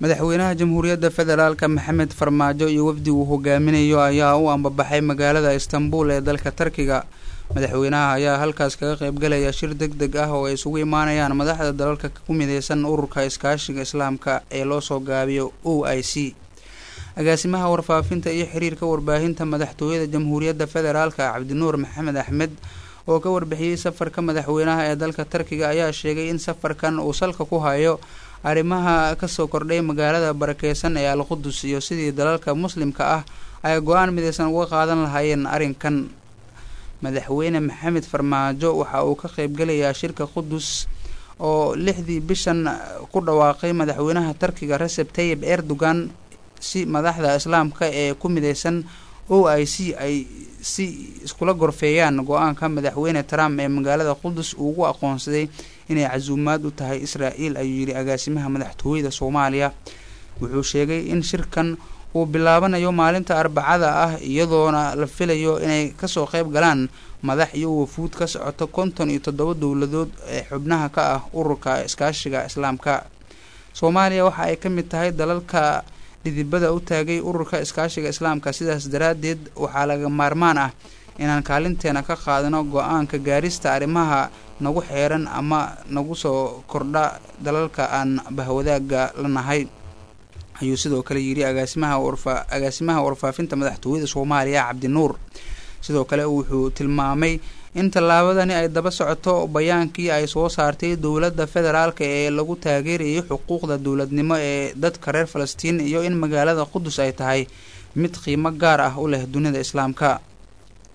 madaxweynaha jamhuuriyadda federaalka maxamed farmaajo iyo wafdi uu hogaaminayo ayaa u ambabaxay magaalada istanbul ee dalka tarkiga madaxweynaha ayaa halkaas kaga qaybgalaya shir deg deg ah oo ay isugu imaanayaan madaxda dalalka ku mideysan ururka iskaashiga islaamka ee loosoo gaabiyo o i c agaasimaha warfaafinta iyo xiriirka warbaahinta madaxtooyada jamhuuriyadda federaalka cabdinuur maxamed axmed oo ka warbixiyey safarka madaxweynaha ee dalka tarkiga ayaa sheegay in safarkan uu salka ku hayo arrimaha kasoo kordhay magaalada barakeysan ee alqudus iyo sidii dalalka muslimka ah ay go-aan mideysan uga qaadan lahaayeen arrinkan madaxweyne maxamed farmaajo waxa uu ka qeybgalayaa shirka qudus oo lixdii bishan ku dhawaaqay madaxweynaha tarkiga recep tayib erdogan si madaxda islaamka ee ku mideysan o i c ay si iskula gorfeeyaan go-aanka madaxweyne trump ee magaalada qudus uu ugu aqoonsaday inay casuumaad u tahay israel ayuu yidhi agaasimaha madaxtooyada soomaaliya wuxuu sheegay in shirkan uu bilaabanayo maalinta arbacada ah iyadoona la filayo inay kasoo qeyb galaan madax iyo wafuud ka socoto konton iyo toddoba dowladood ee xubnaha ka ah ururka iskaashiga islaamka soomaaliya waxa ay ka mid tahay dalalka dhidibada u taagay ururka iskaashiga islaamka sidaas daraaddeed waxaa laga maarmaan ah inaan kaalinteena ka qaadano go-aanka gaarista arrimaha nagu xeeran ama nagu soo kordha dalalka aan bahwadaaga la nahay ayuu sidoo kale yidhi agaasimaha warfa agaasimaha warfaafinta madaxtooyada soomaaliya cabdinuur sidoo kale wuxuu tilmaamay in tallaabadani ay daba socoto bayaankii ay soo saartay dowladda federaalka ee lagu taageerayay xuquuqda dowladnimo ee dadka reer falastiin iyo in magaalada qudus ay tahay mid qiimo gaar ah u leh dunida islaamka